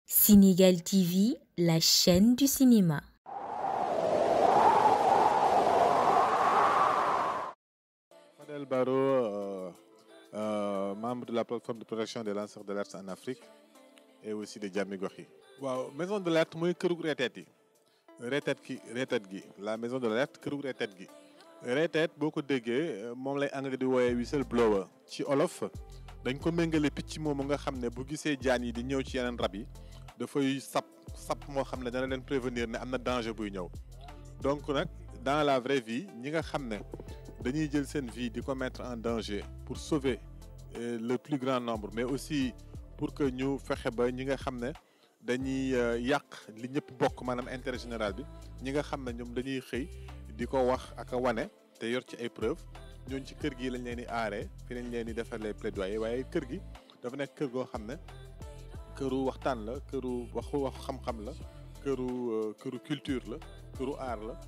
Sénégal TV, la chaîne du cinéma. Fadel Barro, euh, euh, membre de la plateforme de protection des lanceurs d'alerte en Afrique et aussi de Jàmmi Gox yi. waaw maison de l'alerte mooy kërug reeteet yi reeteet gi reeteet gi la maison de l'alerte kërug reeteet gi reeteet boo ko déggee moom lay anglais di wooyee whistle blower ci olof dañ ko méngale picc moomu nga xam ne bu gisee jaan yi di ñëw ci yeneen rab yi dafay sap sap moo xam ne dana leen prévenir ne am na danger buy ñëw donc nag dans la vraie vie ñi nga xam ne dañuy jël seen vie di ko mettre en danger pour sauver euh, le plus grand nombre mais aussi pour que ñu fexe ba ñi nga xam ne dañuy yàq li ñëpp bokk maanaam intérêt général bi ñi nga xam ne ñoom dañuy xëy di ko wax ak a wane te yor ci ay preuves ñooñu ci kër gi lañ leen di aaree fi lañ leen di defalee plaidoyer waaye kër gi dafa nekk kër goo xam ne këru waxtaan la këru waxu wax xam-xam la këru këru culture la këru aar la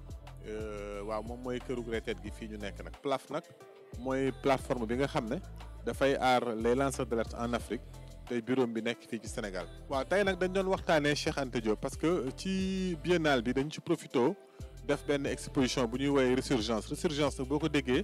waaw moom mooy këru retraite gi fii ñu nekk nag PLAF nag mooy plateforme bi nga xam ne dafay aar les lanceurs d'alerte en Afrique tey bureau bi nekk fii ci Sénégal. waaw tey nag dañ doon waxtaanee Cheikh Anta Diop parce que ci biennale bi dañ ci profito def benn exposition bu ñuy woowee résurgence résurgence nag boo ko déggee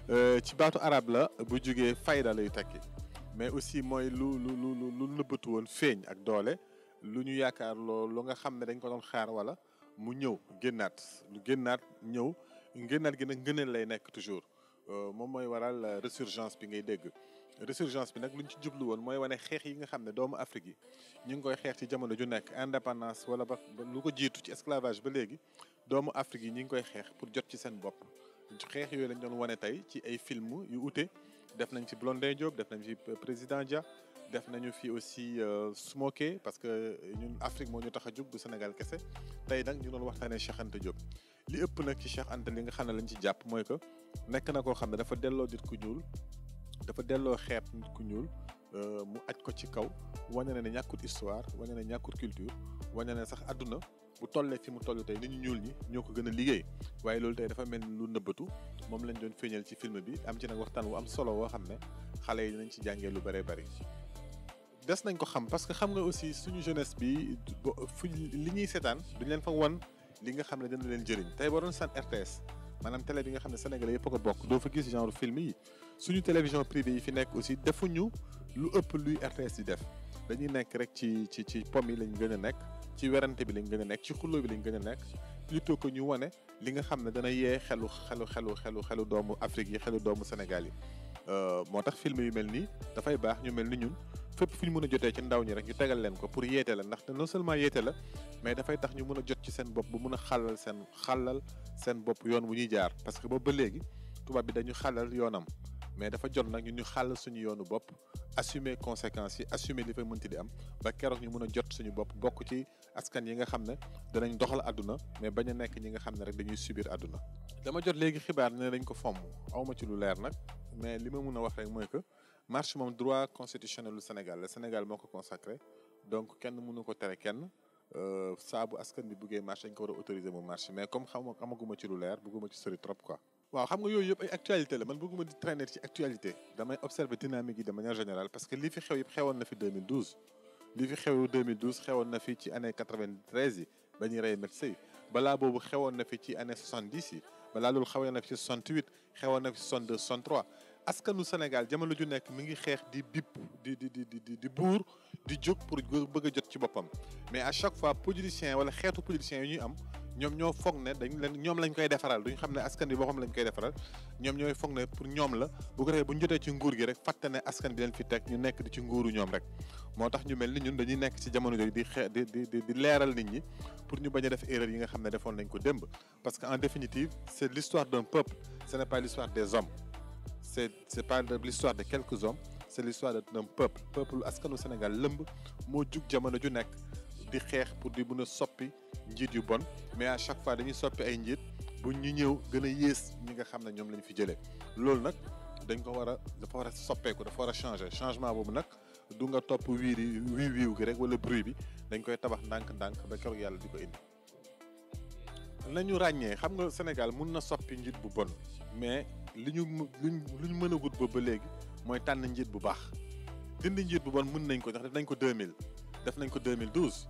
ci baatu arabe la bu jógee fayda lay tekki mais aussi mooy lu lu lu lu nëbbatu woon feeñ ak doole lu ñu yaakaar loo lu nga xam ne dañ ko doon xaar wala mu ñëw génnaat lu génnaat ñëw génnaat gi nag ngëneel lay nekk toujours moom mooy waral résurgence bi ngay dégg. résurgence bi nag lu ñu ci jublu woon mooy wane xeex yi nga xam ne doomu Afrique yi ñu ngi koy xeex ci jamono ju nekk indépendance wala ba lu ko jiitu ci esclavage ba léegi doomu Afrique yi ñu ngi koy xeex pour jot ci seen bopp. xeex yooyu lañ doon wane tey ci ay film yu ute def nañ ci Blondin Diop def nañ ci président Dia def nañu fi aussi Smoké parce que ñun Afrique moo ñu tax a jug du Sénégal kese tey nag ñu doon waxtaanee Cheikh Anta Diop. li ëpp nag ci Cheikh Anta li nga xam ne lañ ci jàpp mooy que nekk na koo xam ne dafa delloo nit ku ñuul. dafa delloo xeet nit ku ñuul mu aj ko ci kaw wane na ne ñàkkut histoire wane ne ñàkkut culture wane ne sax àdduna bu tollee fi mu toll tey nit ñu ñuul ñi ñoo ko gën a liggéey waaye loolu tey dafa mel ni lu nëbbatu moom lañ doon feeñal ci film bi am ci nag waxtaan wu am solo woo xam ne xale yi dinañ ci jàngee lu bëree bëri. des nañ ko xam parce que xam nga aussi suñu jeunesse bi fu li ñuy seetaan duñ leen fa won li nga xam ne dina leen jëriñ tey boo doon sant RTS. maanaam télé bi nga xam ne sénégalais yëpp a ko bokk doo fa gis genre film yi suñu télévision privée yi fi nekk aussi defuñu lu ëpp luy RTS di def dañuy nekk rek ci ci ci pom yi lañ gën a nekk ci werante bi lañ gën a nekk ci xuloo bi lañ gën a nekk plutôt que ñu wane li nga xam ne dana yee xelu xelu xelu xelu xelu doomu Afrique yi xelu doomu Sénégal yi moo tax film yu mel nii dafay baax ñu mel ni ñun fépp fu ñu mën a jotee ci ndaw ñi rek ñu tegal leen ko pour yeete la ndaxte non seulement yeete la mais dafay tax ñu mën a jot ci seen bopp bu mën a xàllal seen xàllal seen bopp yoon wu ñuy jaar parce que boobu ba léegi tubaab bi dañu xàllal yoonam mais dafa jot nag ñu ñu xàll suñu yoonu bopp assumer conséquences yi assumer li fay mënti di am ba keroog ñu mën a jot suñu bopp bokk ci askan yi nga xam ne danañ doxal àdduna mais bañ a nekk ñi nga xam ne rek dañuy subir àdduna dama jot léegi xibaar ne dañ ko fomm awma ci lu leer nag mais li ma mun a wax rek mooy que marche moom droit constitutionnel lu Sénégal le Sénégal moo ko consacré donc kenn mënu ko tere kenn saa bu askan bi buggee marche dañ ko war a autoriser mu marche mais comme xam amaguma ci lu leer bëgguma ci sori trop quoi. waaw xam nga yooyu yëpp ay actualité la man bëgguma di traîner ci actualité damay observer dynamique yi de manière générale parce que li fi xew yëpp xewoon na fi 2012. li fi xew 2012 xewoon na fi ci année 93 yi ba ñuy rey médecin yi balaa boobu xewoon na fi ci année 70 yi balaa loolu xewoon na fi ci 68 xewoon na fi ci 62 63. askanu Sénégal jamono ju nekk mi ngi xeex di bipp di di di di di buur di jóg pour bëgg a jot ci boppam mais à chaque fois politicien wala xeetu politicien yi ñuy am ñoom ñoo foog ne dañ leen ñoom lañ koy defaral duñ xam ne askan bi boo xam lañ koy defaral ñoom ñooy foog ne pour ñoom la bu ko defee bu ñu jotee ci nguur gi rek fàtte ne askan bi leen fi teg ñu nekk di ci nguuru ñoom rek moo tax ñu mel ni ñun dañuy nekk ci jamono jooju di xee di di di leeral nit ñi pour ñu bañ a def erreur yi nga xam ne defoon nañ ko démb parce que en définitive c'est l'histoire d'un peuple ce n'est pas l'histoire des hommes c'est c'est pas l'histoire de quelques hommes c'est l'histoire d'un peuple peuple askanu Sénégal lëmb moo jug jamono ju nekk di xeex pour di mën a soppi njiit yu bon mais à chaque fois dañuy soppi ay njiit bu ñu ñëw gën a yées ñi nga xam ne ñoom lañ fi jëlee loolu nag dañ ko war a dafa war a soppeeku dafa war a changer changement boobu nag du nga topp wiiri wii wiiw gi rek wala bruit bi dañ koy tabax ndànk-ndànk ba keroog yàlla di ko indi nañu ràññee xam nga Sénégal mun na soppi njiit bu bon mais li ñu luñ lu ñu mën a gut ba ba léegi mooy tànn njiit bu baax dindi njiit bu bon mën nañ ko ndax def nañ ko 2000 def nañ ko 2012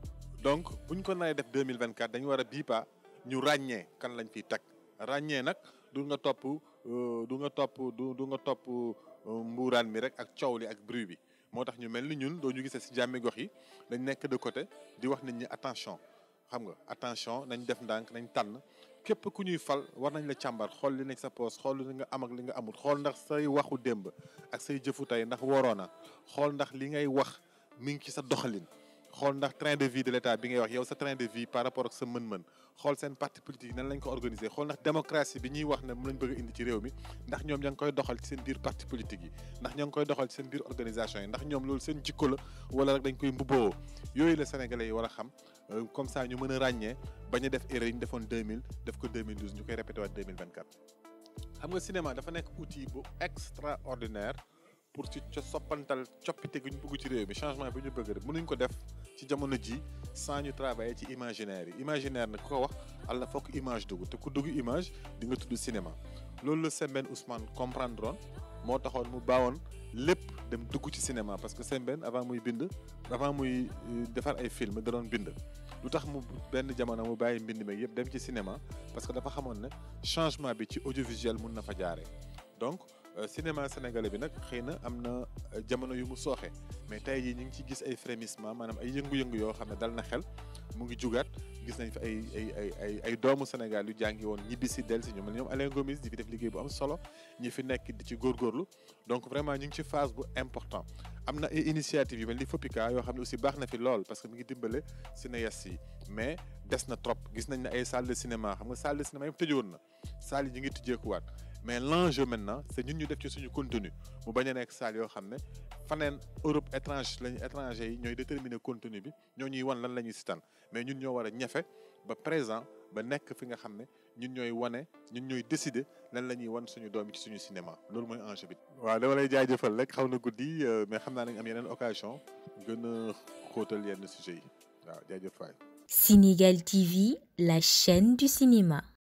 donc buñ ko naree def 2024 dañu war a bii pa ñu ràññee kan lañ fiy teg ràññee nag du nga topp du nga topp du du nga topp mbuuraan mi rek ak coow li ak bruit bi moo tax ñu mel ni ñun doo ñu gisee si jàmmi gox yi dañ nekk de côté di wax nit ñi attention xam nga attention nañ def ndànk nañ tànn képp ku ñuy fal war nañ la càmbar xool li nekk sa poos xool li nga am ak li nga amul xool ndax say waxu démb ak say jëfu tey ndax waroona xool ndax li ngay wax mi ngi ci sa doxalin xool ndax train de vie de l'état bi ngay wax yow sa train de vie par rapport ak sa mën-mën xool seen parti politique nan lañ ko organiser xool ndax démocratie bi ñuy wax ne mu lañ bëgg a indi ci réew mi ndax ñoom ña ngi koy doxal ci seen biir parti politique yi ndax ña ngi koy doxal ci seen biir organisation yi ndax ñoom loolu seen jikko la wala rek dañ koy mbubboo yooyu la sénégalais yi war a xam comme ça ñu mën a ràññee bañ a def erreur yi ñu defoon 2000 def ko 2012 ñu koy répété waat 2024 xam nga cinéma dafa nekk outil bu extraordinaire pour ci ca soppantal coppite gu ñu bëgg ci réew mi changement bi ñu bëgg rek mënuñ ko def ci jamono ji sans ñu travailler ci imaginaire yi imaginaire nag ku ko wax àlla fokk image dugg te ku dugg image di nga tudd cinéma loolu la Sembène Ousmane comprendre woon moo taxoon mu baawoon lépp dem dugg ci cinéma parce que Sembène avant muy bind avant muy defar ay film da doon bind lu tax mu benn jamono mu bàyyi mbind meeg yëpp dem ci cinéma parce que dafa xamoon ne changement bi ci audiovisuel mun na fa jaaree donc cinéma sénégalais bi nag xëy na am na jamono yu mu sooxe mais tey jii ñu ngi ci gis ay frémissement maanaam ay yëngu-yëngu yoo xam ne dal na xel mu ngi jugaat gis nañ fi ay ay ay ay ay doomu Sénégal yu jàngi woon ñibbi si del si ñoom ñoom Alain Gomis di fi def liggéey bu am solo ñi fi nekk di ci góorgóorlu donc vraiment ñu ngi ci phase bu important am na ay initiative yu mel ni FOPICA yoo xam ne aussi baax na fi lool parce que mi ngi dimbale cinéastes yi mais des na trop gis nañ ne ay salle de cinéma xam nga salle de cinéma yëpp tëjoon na salle yi ñu ngi tijjeekuwaat mais l'enjeu maintenant c'est ñun ñu def ci suñu contenu mu bañ a nekk salle yoo xam ne faneen Europe étrange lañu étranger yi ñooy déterminer contenu bi ñoo ñuy wan lan la ñuy sitaan mais ñun ñoo war a ñafe ba présent ba nekk fi nga xam ne ñun ñooy wane ñun ñooy décider lan la ñuy wan suñu doom ci suñu cinéma loolu mooy enjeu bi. waaw dama lay jaajëfal rek xaw na guddi mais xam naa nañ am yeneen occasion gën a xóotal yenn sujets yi waaw jaajëf waay. Sénégal TV, la chaîne du cinéma.